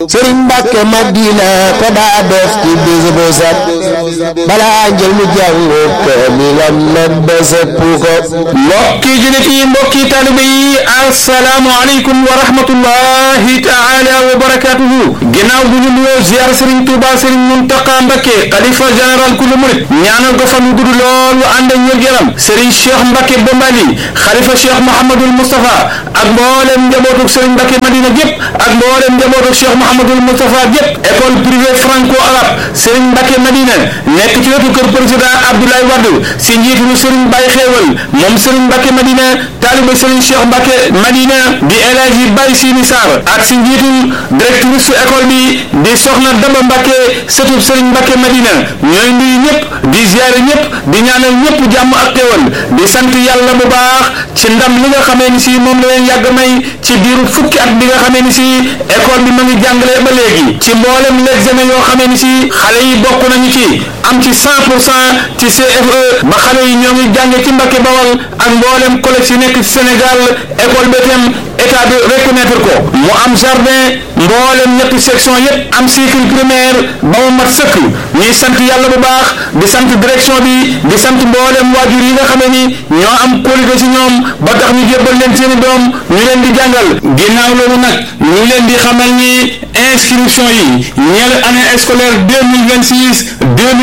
sëriñ Mbàkke Madina ko daa def ci bis bu set balaa njël mu jàngu kaamilam nag ba sëpp ko mbokki jullit yi mbokki taalibe yi assalaamu aleykum wa rahmatullahi taala wa barakatuhu ginnaaw bu ñu nuyoo ziar sëriñ Tuuba sëriñ Muntaqa Mbakke xalifa général kulu murit ñaanal ko fan wu gudd lool wa ànd ak wér-gu-yaram sëriñ Cheikh Mbakke Bombali xalifa Cheikh Mouhamadul Moustapha ak mboolem njabootuk sëriñ Mbakke Madina gépp ak mboolem njabootuk Cheikh Mouhamadul Moustapha gépp école privée franco arabe sëriñ Mbakke Madina nekk ci wetu kër président Abdoulaye Wade si njiitu sëriñ Baye Xéewal moom sëriñ Mbakke Madina taaliba sëriñ Cheikh Mbakke Madina di El Hadji Baye Sini Sarr ak si njiitul directrice su école bi di soxna Daba Mbakke sëtub sëriñ Mbakke Madina ñooy nuyu ñëpp di ziare ñëpp di ñaanal ñëpp jàmm ak xéewal di sant yàlla bu baax ci ndam li nga xamee ni si moom la leen yàgg may ci diiru fukki at bi nga xamee ni si école bi ma ngi jàngale ba léegi ci mboolem l'examen yoo xamee ni si xale yi bokk nañu ci am ci 100 pour cent ci CFE ba xale yi ñoo ngi jànge ci Mbakke Bawal ak mboolem collège yi nekk Sénégal école bi tam état bi reconnaître ko mu am jardin mboolem ñetti section yépp am cycle primaire ba mu mat sëkk ñuy sant yàlla bu baax di sant direction bi di sant mboolem waajur yi nga xamee ni ñoo am qualité ci ñoom ba tax ñu jébbal leen seeni doom ñu leen di jàngal ginnaaw loolu nag ñu leen di xamal ni inscription yi ñeel année scolaire 2026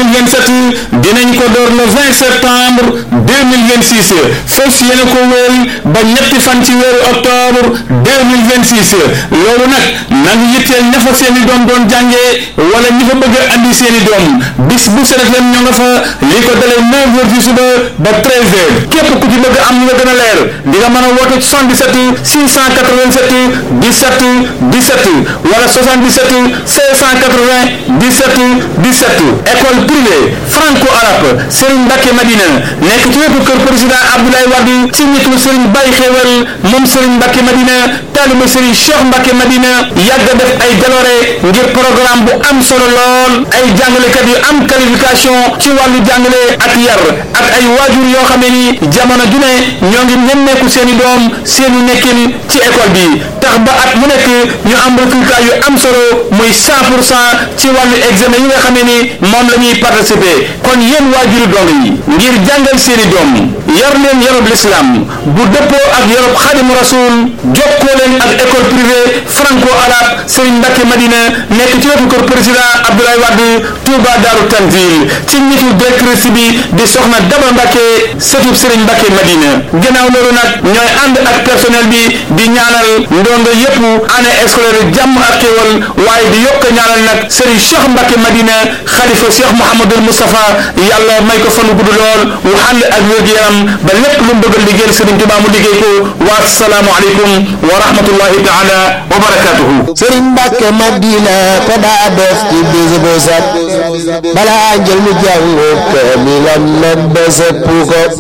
2027 dinañ ko door le 20 septembre 2026 fas yéene ko wéel ba ñetti fan ci weeru octobre 2026 loolu nag na ngi yitteel ña fa seeni doom doon jàngee wala ñi fa bëgg a andi seeni doom bis bu set leen ñoo nga fa li ko dalee 9 heures ci suba ba 13 heures képp ku ci bëgg am lu la gën a leer di nga mën a woote 77 687 17 17 wala 77 680 17 17 école privée franco arabe Serigne Mbacké Madina nekk ci wetu kër président Abdoulaye Wade ci nitu Serigne Baye Xéewal moom Serigne Mbacké Madina taaliba Serigne Cheikh Mbacké Madina yàgg a def ay jaloore ngir programme bu am solo lool ay jàngalekat yu am qualification ci wàllu jàngale ak yar ak ay waajur yoo xam ne ni jamono ju ne ñoo ngi nemmeeku seeni doom seeni nekkin ci école bi tax ba at mu nekk ñu am résultat yu am solo muy 100 pour cent ci wàllu examen yi nga xam ne ni moom la ñuy participer kon yéen waajuru dong yi ngir jàngal seeni doom yar leen yarub l'islam bu dëppoo ak yarub xadimu rasul jokkoo leen ak école privée franco arabe Serigne Mbacké Madina nekk ci wetu kër président Abdoulaye Wade Touba Darou Tanzil ci nitu directrice bi di soxna Daba Mbacké sëtub Serigne Mbacké Madina gannaaw loolu nag ñooy ànd ak personnel bi di ñaanal ndongo yépp année scolaire jàmm ak xéwal waaye di yokk ñaanal nag Serigne Cheikh Mbacké Madina xalifa Cheikh Mouhamadul Moustapha yàlla may ko fanu gudd lool wu ànd ak wér-gu-yaram ba lépp lu mu bëgg a liggéeyal Serigne Touba mu liggéey ko wa assalaamu aleykum wa rahmatullahi taala wa barakatuhu sëriñ Mbàkke Madina ko daa def ci bis bu set balaa njël mu jàngu kaamilam nag ba sëpp ko